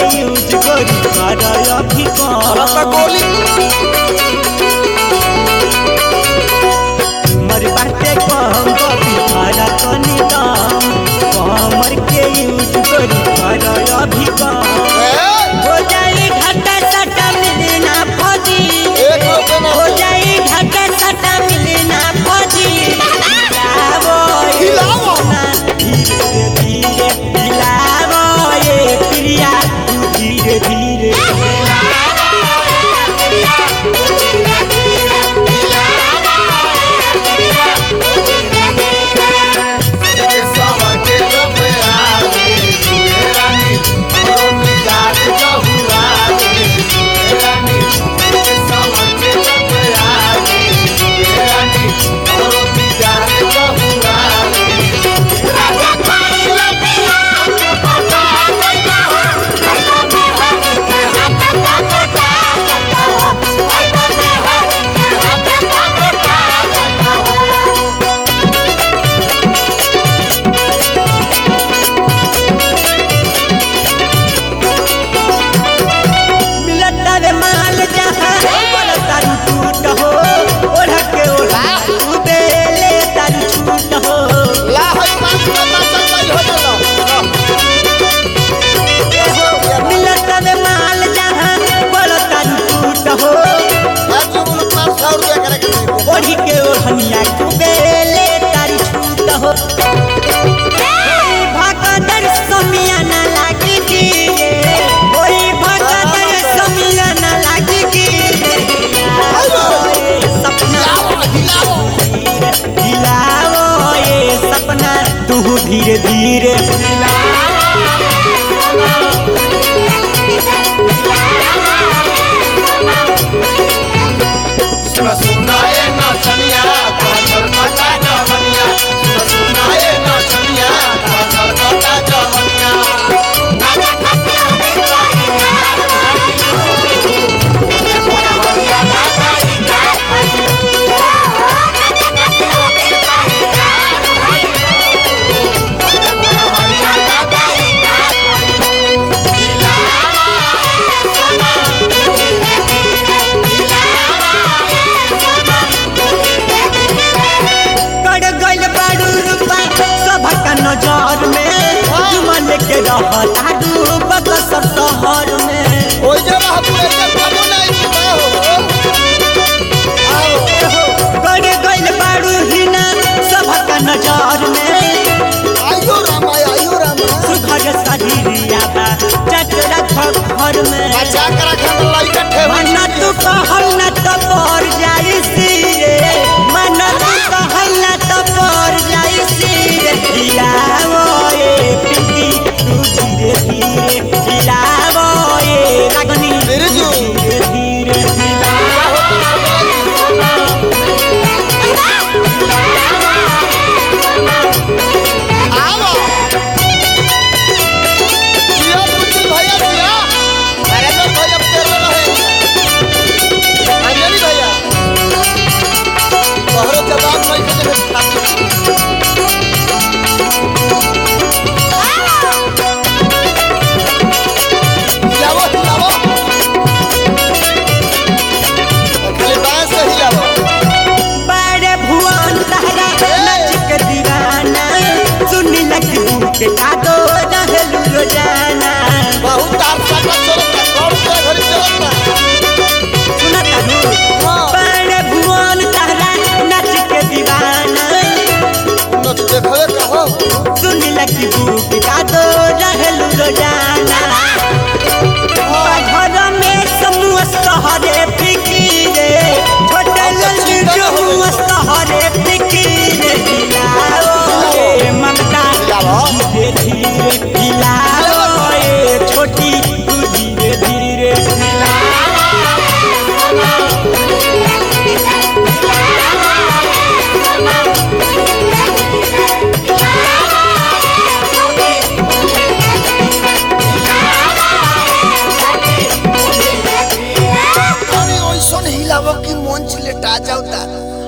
Use करी कर अभी रत्ता कम गोली मर बाटे कम बबी खारा तनी दाम कमर के यूज करी कर अभी कम ए, हो जाई घाटा सटा मिलना फौजी एक रुपये ना हो जाई घाटा सटा मिलना फौजी हिलावो ये हिलावो। सोना, धीरे धीरे हिलावो ये प्रिया तू धीरे धीरे मिलता रे माल जहाँ बोला तारू टूट हो ओढ़ के ओढ़ तू बेले तारू छूट हो मिलता रे माल जहाँ बोला तारू टूट हो ओढ़ी के ओढ़निया तू बेले तारू छूट हो भगदर समिया ना लागी की ओई भगदर समिया ना लागी की सपना हिलाओ ये सपना तू धीरे धीरे सुनाए नाचनिया पाछल पता जवनिया सुनाए नाचनिया पाछल पता जवनिया कड़ गइल बाड़ू रूपा सभक नजर में जुमन के रहता डूबक सब शहर में ओइ जरा हपुरे के कबो नहीं जीता हो आओ कड़ गइल बाड़ू हिना सभक नजर में आइयो रामा आइयो रामा सुघर शरीरिया बा चटरा घर में बचा कर रखन लइका ठेवा मन तू कहल न तो पर जाई सिरे मन तू कहल न तो पर जाई सिरे हिलावो ये पिंकी तू धीरे धीरे हिलावो ये रागनी बिरजू। धीरे धीरे हिलावो आओ जिया पुतिल भैया जिया अरे तो भैया तेरे रहे अंजलि भैया तोहरो जवाब नहीं के देबे हिलावो हिलावो खाली बांस से हिलावो बड़े भुवन तहरा नाच के दीवाना सुनी लगी के कादो रहलू रोजाना बहुत तार साटा चलता कौन से घरी चलता सुना तारू हाँ। बड़े भुवन तहरा नाच के दीवाना नच देखवे कहो सुनी लगी बुक का दो रहलू रोजाना घर में समूह सहरे फिकीरे छोटे लल्लू जो सहरे फिकीरे हिलाओ ए ममता हिलाओ। धीरे धीरे हिलाओ ए छोटी तू धीरे धीरे अरे ओइसन हिलावो कि मन छिलेटा जाउता